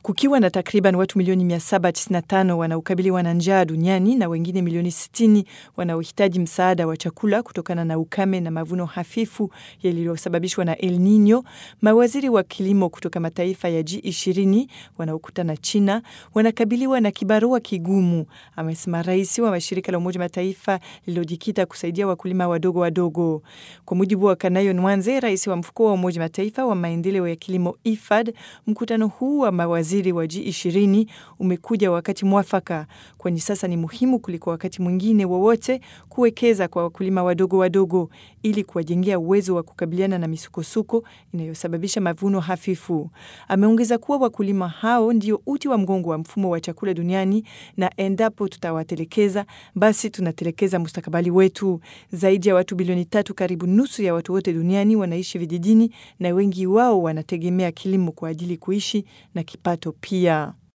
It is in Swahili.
Kukiwa na takriban watu milioni 795 wanaokabiliwa na njaa duniani na wengine milioni 60 wanaohitaji msaada wa chakula kutokana na ukame na mavuno hafifu yaliyosababishwa na El Nino, mawaziri wa kilimo kutoka mataifa ya G20 wanaokutana China wanakabiliwa na kibarua kigumu, amesema rais wa mashirika la Umoja Mataifa lililojikita kusaidia wakulima wadogo wadogo. Kwa mujibu wa Kanayo Nwanze, rais wa mfuko wa Umoja Mataifa wa maendeleo ya kilimo IFAD, mkutano huu wa mawaziri wa G20 umekuja wakati mwafaka, kwani sasa ni muhimu kuliko wakati mwingine wowote kuwekeza kwa wakulima wadogo wadogo ili kuwajengea uwezo wa kukabiliana na misukosuko inayosababisha mavuno hafifu. Ameongeza kuwa wakulima hao ndio uti wa mgongo wa mfumo wa chakula duniani na endapo tutawatelekeza, basi tunatelekeza mustakabali wetu. Zaidi ya watu bilioni tatu, karibu nusu ya watu wote duniani wanaishi vijijini na wengi wao wanategemea kilimo kwa ajili kuishi na kipato pia.